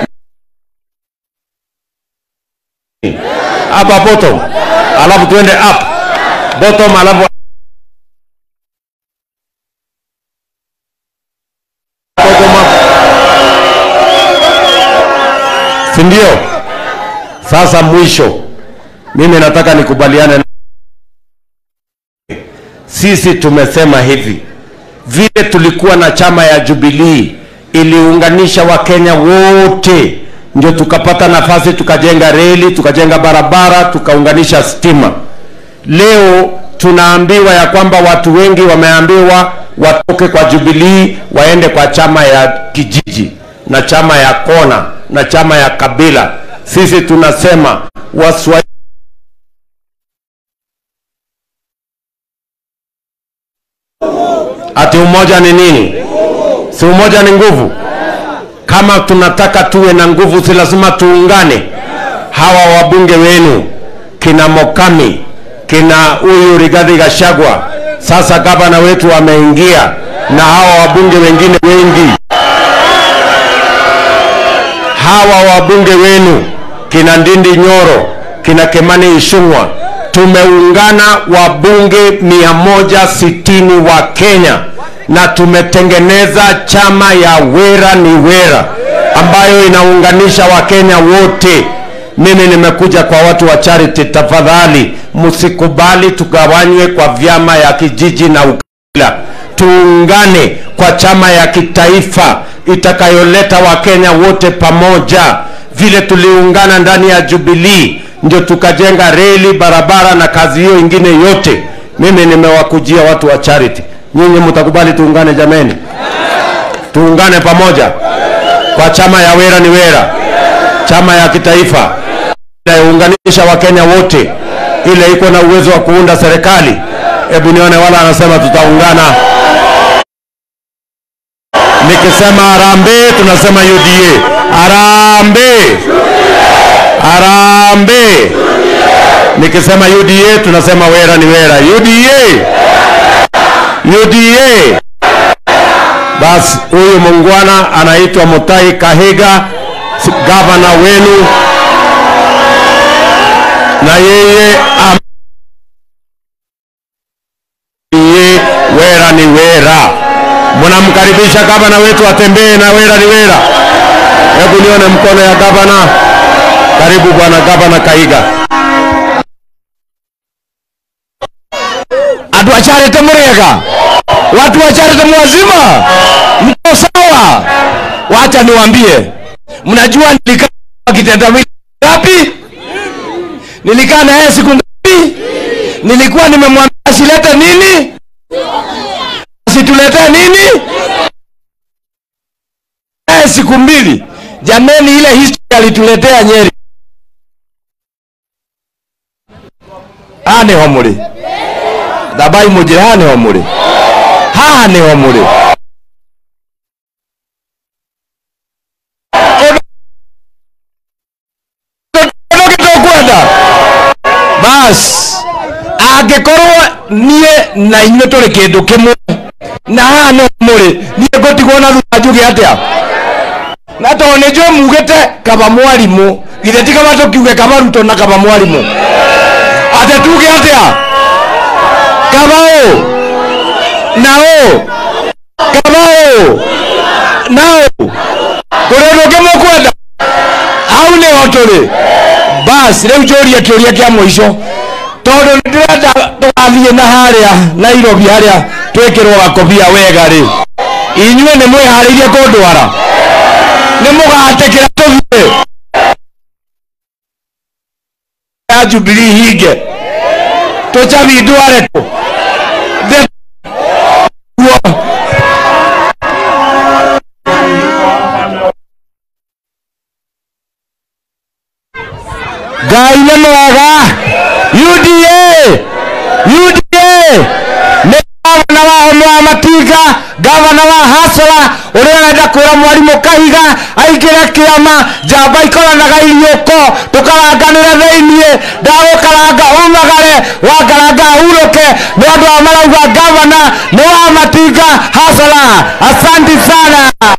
hapa bottom alafu tuende up bottom alafu bottom up si ndio sasa mwisho mimi nataka nikubaliane na sisi tumesema hivi vile tulikuwa na chama ya jubilii iliunganisha wakenya wote ndio tukapata nafasi tukajenga reli tukajenga barabara tukaunganisha stima leo tunaambiwa ya kwamba watu wengi wameambiwa watoke kwa jubilii waende kwa chama ya kijiji na chama ya kona na chama ya kabila sisi tunasema waswahili ati umoja ni nini si umoja ni nguvu kama tunataka tuwe na nguvu si lazima tuungane hawa wabunge wenu kina mokami kina huyu rigadhi gashagwa sasa gavana wetu wameingia na hawa wabunge wengine wengi hawa wabunge wenu kina ndindi nyoro kina kemani ishungwa tumeungana wabunge 160 wa kenya na tumetengeneza chama ya wera ni wera ambayo inaunganisha wakenya wote mimi nimekuja kwa watu wa charity tafadhali msikubali tugawanywe kwa vyama ya kijiji na ukabila tuungane kwa chama ya kitaifa itakayoleta wakenya wote pamoja vile tuliungana ndani ya jubilii ndio tukajenga reli barabara na kazi hiyo ingine yote mimi nimewakujia watu wa charity nyinyi mtakubali tuungane jameni tuungane pamoja kwa chama ya wera ni wera chama ya kitaifa inayounganisha wakenya wote ile iko na uwezo wa kuunda serikali hebu nione wala anasema tutaungana nikisema harambee tunasema uda harambee harambee nikisema uda tunasema wera ni wera uda uda basi huyu mungwana anaitwa mutai kahiga si- gavana wenu na yeye am- yeye ni wera. Mnamkaribisha gavana wetu atembee na wera ni wera. Hebu nione mkono ya gavana. Karibu bwana gavana Kaiga. Andũ acarĩte mũrĩega watu wacarĩte mwazima mko sawa wacha niwaambie mnajua nilikaa kitendawili ngapi nilikaa na yeye siku ngapi nilikuwa nimemwambia asilete nini asituletee nini yeye siku mbili jameni ile history alituletea nyeri haha nĩho mũrĩ thambai mũnjĩre haha nĩho mũrĩ haha nĩho mũrĩ ũndũ tũkwenda bas angĩkorwo niĩ na inyuĩ tũrĩ kĩndũ kĩmwe na haha nĩho mũrĩ niĩ ngũtigwo na thutha njuge atĩa na tondũ nĩ njũĩ mugĩte kaba mwarimũ githĩ ti kaba tũkiuge kaba rutwo na kaba mwarimũ ate tuge atĩa kaba ũ na ũ kaba ũ na ũ kũrĩ ũndũ ũngĩ mũkwenda hau nĩho tũrĩ bas rĩu njũrie kĩũria kĩa mũico tondũ ndĩrenda tũgathiĩ na harĩa nairobi harĩa twĩkĩrwo gakobia wega rĩ inyuĩ nĩ mwĩharĩirie kũndwara nĩ mũgatĩkĩra tũthiĩ ya jubilii hinge tũcabi ndware kũ The- Guo. ngai nĩ mwega uda uda nĩ gavana wa home wa matinga gavana wa hasora ũrĩa ũrenda kwĩra mwarimũ kahiga aingĩre kĩama njamba ikoranaga iriũko tũkaranganĩre thĩiniĩ ndagũkaranga umagare wangaranga hurũke nĩ andũ a marauga gavana nĩ wa matinga hasora asanti sana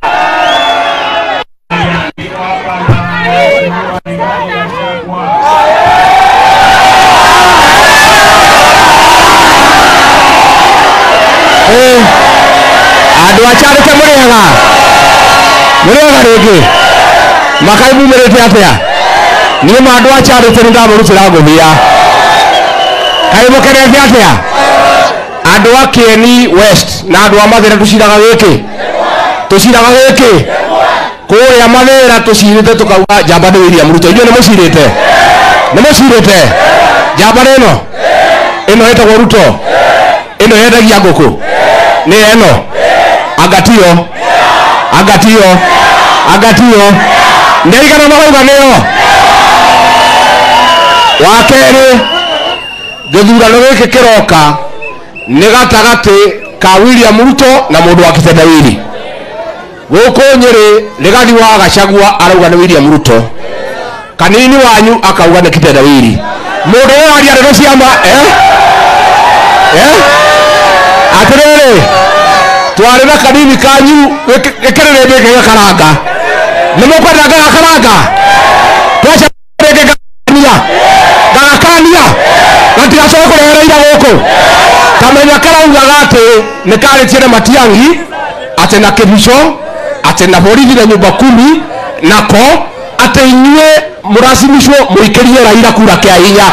Eh, andũ acarĩte mũrĩega mũrĩega rĩngĩ makai mumĩrĩte atĩa niĩ ma andũ acarĩte nĩ ndamũrutĩra ngũthia kaĩ mũkenete atĩa andũ a Kieni West na andũ a Mathĩra tũciraga gĩkĩ tũciraga gĩkĩ kũrĩa Mathĩra tũcirĩte tũkauga njamba nĩ William Ruto inyuĩ nĩ mũcirĩte nĩ mũcirĩte njamba nĩ ĩno ĩno ĩtagwo Ruto ĩno yendagia ngũkũ nĩ ĩno angatio angatio angatio nĩaigana marauga nĩyo wa kerĩ gĩthurano gĩkĩ kĩroka nĩ gatagatĩ ka William Ruto na mũndũ wa kitendawili gũkũ nyĩrĩ rĩgati wa gacagua arauga nĩ William Ruto kanini wanyu akauga nĩ kitendawili mũndũ ũyũ aria ndeto ciama eh? eh? atĩrĩrĩ twarĩ na kanini kanyu gĩkĩrĩrĩ gĩkĩ gĩkaranga nĩ mũkwenda gagakaranga twacagania gagakania gatigacoke kũrehereira gũkũ kamenya karaugaga atĩ nĩ karĩtie na matiang'i atĩ na kĩbico atĩ na borithi na nyumba kumi nako atĩ inyuĩ mũracimicwo mũikĩrie raira kura kĩa hinya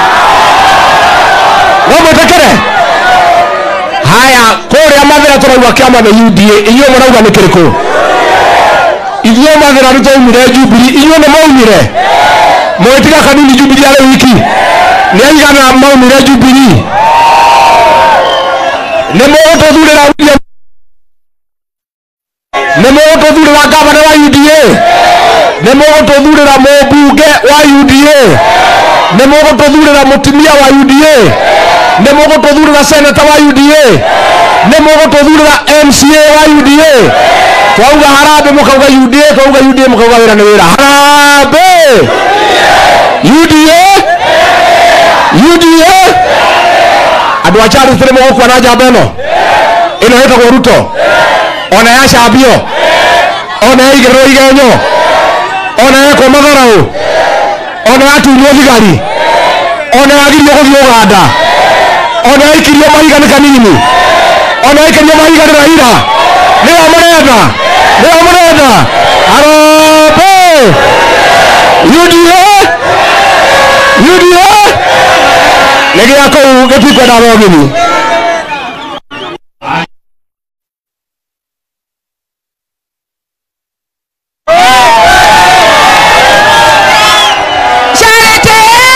no mwĩtĩkĩre haya kũrĩa mathĩra tũrauga kĩama nĩ UDA inyuĩ mũrauga nĩ kĩrĩkũ ithuĩ mathĩra nĩ twaumire Jubilee inyuĩ nĩ maumire mwĩtiga kanini Jubilee arĩ wiki nĩ aigana maumire Jubilee nĩ mũgũtũthurĩra William nĩ mũgũtũthurĩra gavana wa UDA nĩ mũgũtũthurĩra mũmbunge wa UDA nĩ mũgũtũthurĩra mũtumia wa UDA nĩ mũgũtũthurĩra seneta wa UDA nĩ mũgũtũthurĩra MCA wa UDA twauga harambĩ mũkauga UDA twauga UDA mũkauga wĩra nĩ wĩra harambĩ UDA UDA andũ a Charity nĩ mũgũkua na njamba ĩno ĩno ĩtagwo Ruto ona yacambio ona yaigĩrĩrwo igenyo ona yekwo matharaũ ona yatunywo thigari ona yagirio gũthiĩ Uganda ona yaikirio mahiga nĩ kanini ona ikeria mahiga nĩ raira nĩyo mũrenda nĩyo mũrenda arope UDA UDA nĩ gĩa kũu gĩtikwenda rogini carete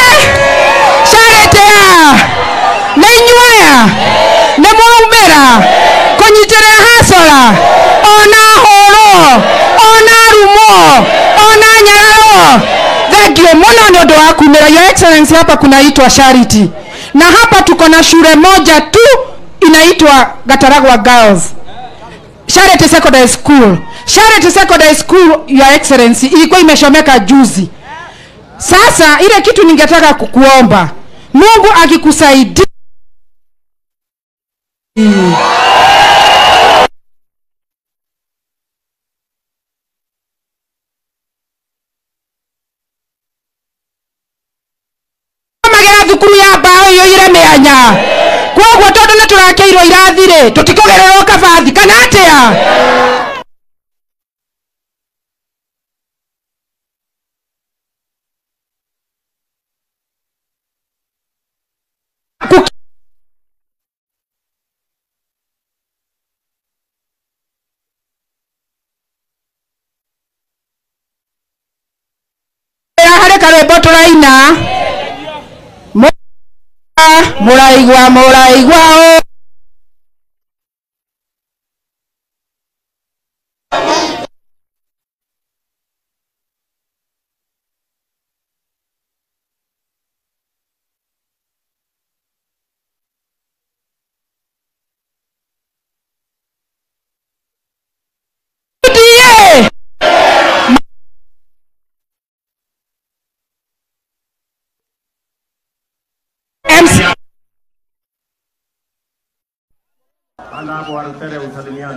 caretea nä inyuaya nä mwaumä kũnyitĩrĩra hasora ona hũrwo ona rumo ona nyararo thangiũ mũno nĩ ũndũ wa kumĩra your excellency hapa kunaitwa charity na hapa tuko na shule moja tu inaitwa gataragwa girls Charity Secondary School. Charity Secondary School, Your Excellency, ilikuwa imeshomeka juzi. Sasa ile kitu ningetaka kukuomba, Mungu akikusaidia magera thukuru ya mbaũ iyo iremenya kwoguo tondũ nĩ tũrakeirwo irathi rĩ tũtikũgererwo kabathi kana atĩa Ku- harĩ karwĩmbo tũraina mũraigua mũraigua ũ UDA MC Panda hapo Walutere usalimiane.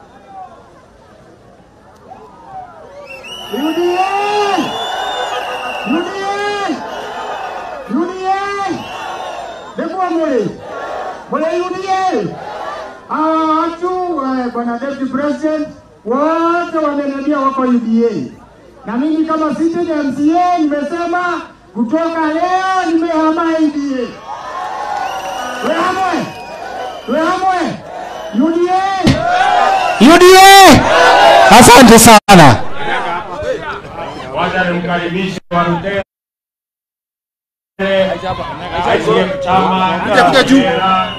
Ndekuwa mule mule UDA hawa watu eh, bwana deputy president wote wameniambia wako UDA, na mimi kama sitting MCA nimesema kutoka leo nimehama UDA. Wehamwe, wehamwe UDA. UDA asante sana Wacha nimkaribishe Walutere. ICF chama cha Kera.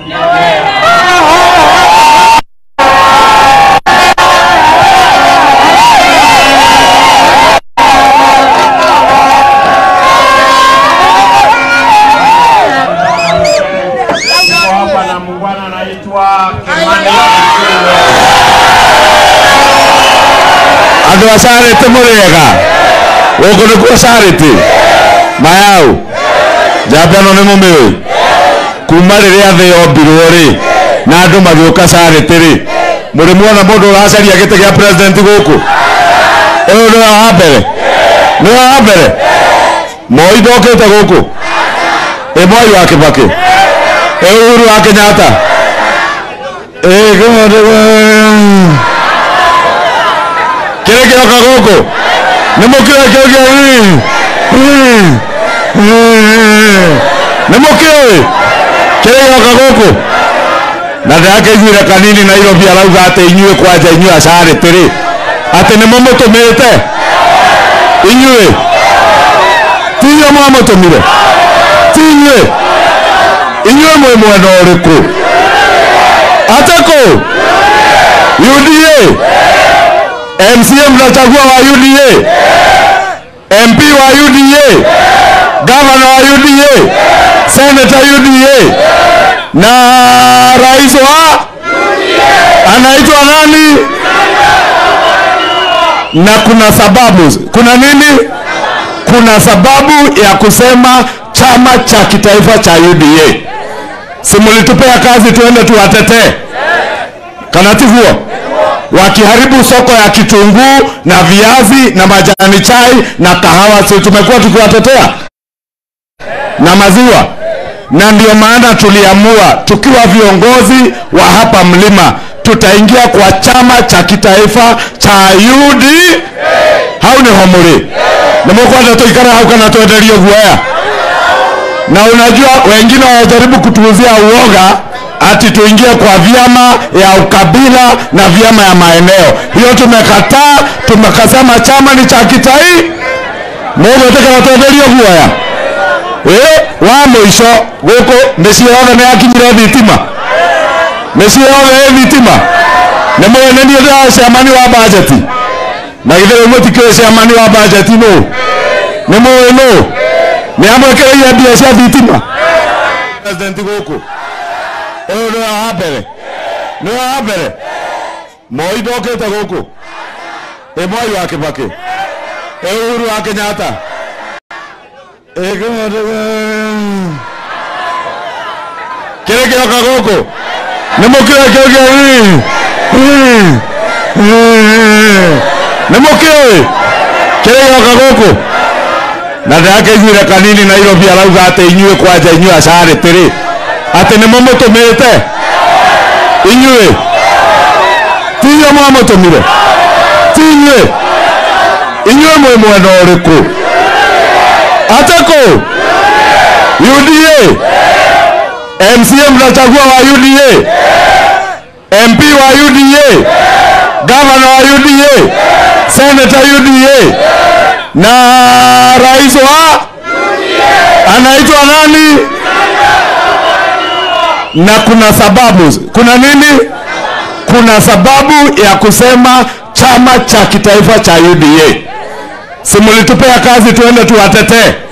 Tuko hapa na muungwana anaitwa Kimani Ichung'wa. andå a carä må rĩega gũkũ nĩkuo carĩti mayau njamba ĩno nĩ mũmĩũi kuma rĩrĩa thĩ yombirwo rĩ na andũ magĩũka carĩtĩ rĩ mũrĩ muona mũndũ ũracaria gĩtĩ gĩa president gũkũ ũyũ nĩwe wa mbere nĩwe wa mbere moi ndokĩte gũkũ ĩ mwai wa kĩbakĩ ĩ uhuru wa kenyatta ĩ kĩrĩ kĩroka gũkũ nĩ mũkĩoĩ kĩu kĩa nĩ mũkĩoĩ kĩrĩ gĩroka gũkũ na ndĩrakĩiguire kanini nairobi arauga atĩ inyuĩ kwanja inyuĩ acarĩtĩ rĩ atĩ nĩ mũmũtũmĩte inyuĩ ti inyuĩ mwamũtũmire ti inyuĩ inyuĩ mwĩ mwena ũrĩkũ atako UDA MCA mnachagua wa UDA, MP wa UDA, gavana wa UDA, senator UDA na rais wa anaitwa nani? Na kuna sababu, kuna nini? Kuna sababu ya kusema chama cha kitaifa cha UDA. Si mlitupea kazi tuende tuwatetee, kana tiguo? wakiharibu soko ya kitunguu na viazi na majani chai na kahawa, si tumekuwa tukiwatetea na maziwa. na ndio maana tuliamua tukiwa viongozi wa hapa mlima tutaingia kwa chama cha kitaifa cha UD hau nä ho må rä nä må kwenda tå ikara hau kana twenderio guoya na unajua wengine wanajaribu kutuuzia uoga ati tuingie kwa vyama ya ukabila na vyama ya maeneo hiyo tumekataa tumekasema chama ni cha kitai mũgwĩtĩkĩra twenderio guoya ĩ wa mũico gũkũ mĩciĩ yothe nĩ yakinyire thitima mĩciĩ yothe ĩ thitima nĩ mũĩ nĩ niĩ ndĩra ciamani wa bajeti na githĩ rĩu mũtikĩrĩ ciamani wa bajeti nũ nĩ mũĩ nũ nĩ amwĩkĩrĩire mbia cia thitima president gũkũ ũyũ nĩ wa mbere nĩ wa mbere moi ndokĩte gũkũ ĩ mwai wa kĩbakĩ ĩ uhuru wa kenyatta ĩ kĩrĩ kĩroka gũkũ nĩ mũkĩoĩ kĩu kĩa nĩ mũkĩoĩ kĩrĩ gĩroka gũkũ na ndĩrakĩiguire kanini nairobi arauga atĩ inyuĩ kwanja inyuĩ acarĩtĩ rĩ atĩ nĩ mũmũtũmĩte inyuĩ ti inyuĩ mwamũtũmire ti inyuĩ inyuĩ mwĩ mwena ũrĩkũ atakũ UDA MCA mnachagua wa UDA MP wa UDA gavana wa UDA senator UDA na rais wa anaitwa nani na kuna sababu kuna nini kuna sababu ya kusema chama cha kitaifa cha UDA simulitupea kazi tuende tuwatetee